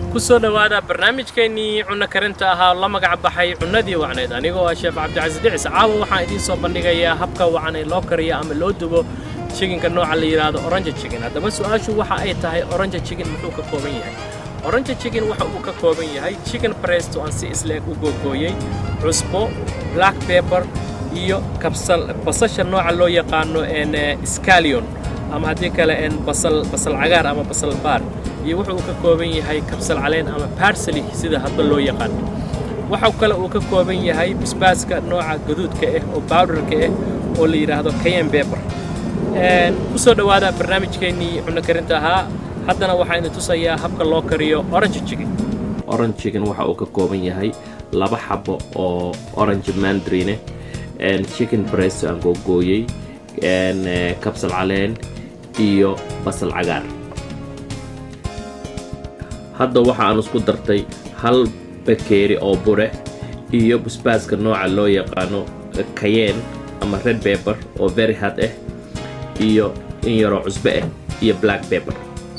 ku soo dhowaada barnaamijkeennii cunno karinta ahaa oo la magac baxay cunnadii wacneed anigoo ah sheef cabdicasiis dhicis caawa waxaan idiin soo bandhigayaa habka wacan ee loo kariyo ama loo dubo chiginka nooca la yidhaahdo orange chicken haddaba su-aashu waxa ay tahay orange chicken muxuu ka kooban yahay orange chicken waxa uu ka kooban yahay chicken breast oo aan si isleeg u googooyey cusbo black pepper iyo kabsal basasha nooca loo yaqaano scalion ama haddii kale basal basal cagaar ama basal baar iyo wuxuu uu ka kooban yahay kabsal caleen ama barsely sida hadba loo yaqaan waxa kale uu ka kooban yahay basbaaska nooca gaduudka ah oo bowderka ah oo la yidhaahdo kayen beber ku soo dhowaada barnaamijkeennii cunno karinta ahaa haddana waxaa idin tusayaa habka loo kariyo orange chicken orange chicken waxa uu ka kooban yahay laba xabo oo orange mandarine chicken breast aan googooyey kabsal caleen iyo basal cagaar hadda waxa aan isku dartay hal bakeeri oo bure iyo basbaaska nooca loo yaqaano kayen ama red pepper oo very hard ah iyo in yaroo cusbo ah iyo black pepper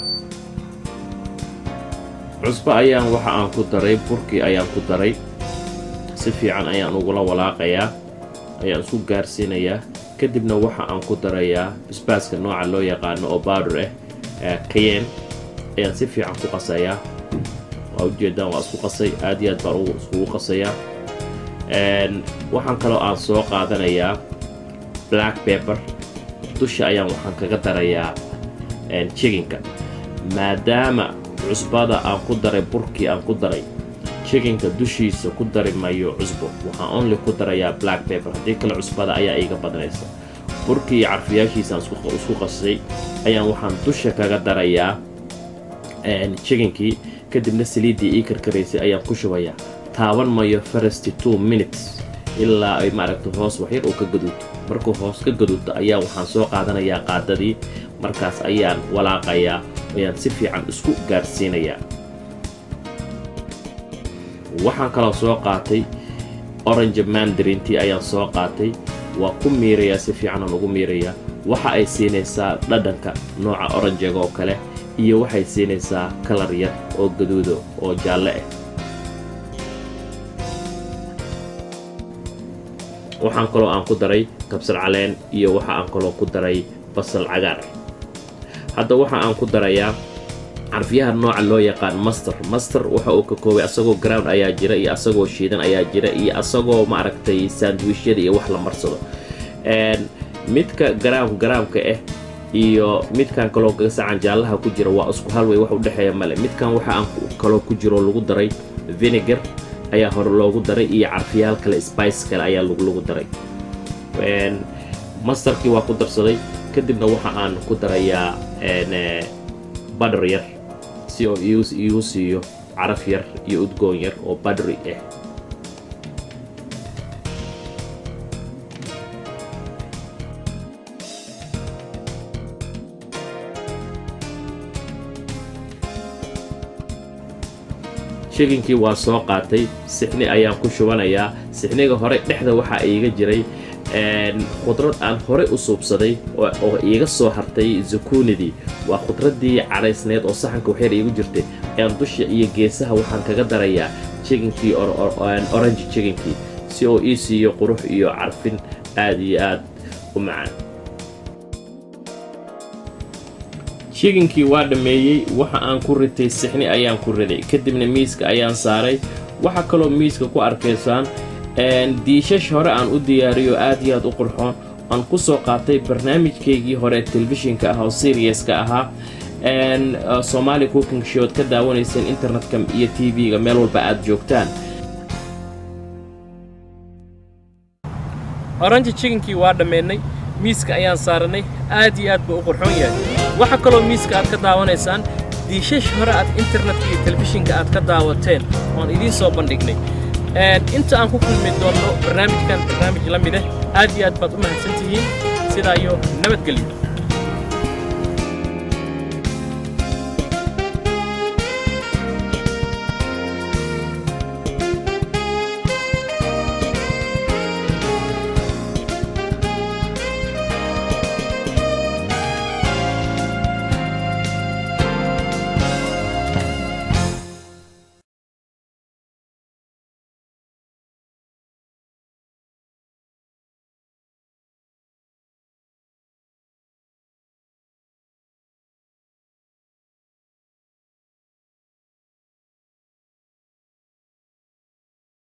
cusbo ayaan waxa aan ku daray burkii ayaan ku daray si fiican ayaan ugula walaaqayaa ayaan isku gaarsiinayaa kadibna waxa aan ku darayaa basbaaska nooca loo yaqaano oo bowder ah kayen ayaan si fiican ku qasayaa waa ujeedaan waa isku qasay aad iyo aad baan iskugu qasayaa waxaan kaloo aan soo qaadanayaa black pepper dusha ayaan waxaan kaga darayaa chiginka maadaama cusbada aan ku daray burkii aan ku daray chiginka dushiisa ku dari mayo cusbo waxaan only ku darayaa black pepper haddii kale cusbada ayaa iiga badnaysa burkii iyo carfiyaashiisaan isku qasay ayaan waxaan dusha kaga darayaa chiginkii kadibna saliiddii ii karkaraysay ayaan ku shubayaa taaban mayo farasty two minutes ilaa ay maaragta hoos waxyar uu ka gaduudto markuu hoos ka gaduudto ayaa waxaan soo qaadanayaa qaadadii markaas ayaan walaaqayaa ayaan si fiican isku gaarsiinayaa waxaan kaloo soo qaatay orange mandarintii ayaan soo qaatay waa ku miirayaa si fiicanaan ugu miirayaa waxa ay siinaysaa dhadhanka nooca oranjega oo kale iyo waxay siinaysaa kalar yar oo gaduudo oo jaalle ah waxaan kaloo aan ku daray kabsal caleen iyo waxa aan kaloo ku daray basal cagaar hadda waxa aan ku darayaa carfiyaha nooca loo yaqaan master master waxa uu ka koobay asagoo ground ayaa jira iyo asagoo shiidan ayaa jira iyo asagoo maaragtay sandwishyada iyo wax la marsado midka garaam garaamka ah iyo midkan kaloo gasacan jaallaha ku jira waa isku halway wax udhexeeya male midkan waxa aan kaloo ku jiro lagu daray vinegar ayaa hore loogu daray iyo carfiyaal kale spice kale ayaa lagu daray masterkii waa ku darsaday kadibna waxa aan ku darayaa badher yar si oo iigu siiyo caraf yar iyo udgoon yar oo badri ah chiginkii waa soo qaatay sixni ayaan ku shubanayaa sixniga hore dhexda waxaa iiga jiray khudrad aan horey u suubsaday oo iiga soo hartay zukunidii waa khudraddii caraysneed oo saxanka waxyar iigu jirtay ayaan dusha iyo geesaha waxaan kaga darayaa jiginkii orange jiginkii si oo ii siiyo qurux iyo carfin aad iyo aad u macaan jiginkii waa dhammeeyey waxa aan ku ritay sixni ayaan ku riday kadibna miiska ayaan saaray waxaa kaloo miiska ku arkaysaan diishash hore aan u diyaariyo aad iyo aad u qurxoon aan ku soo qaatay barnaamijkaygii hore telefishinka ah oo seriaska ahaa somaali cooking showd ka daawanayseen internetka iyo t v-ga meel walba aad joogtaan orange chiginkii waa dhammeennay miiska ayaan saaranay aad iyo aad buu u qurxoon yahay waxaa kaloo miiska aad ka daawanaysaan diishash hore aad internetka iyo telefishinka aad ka daawateen oan idiin soo bandhignay inta aan ku kulmi doonno barnaamijkan barnaamij la mid ah aad iyo aad baad u mahadsan tihiin sidaa iyo nabadgelyo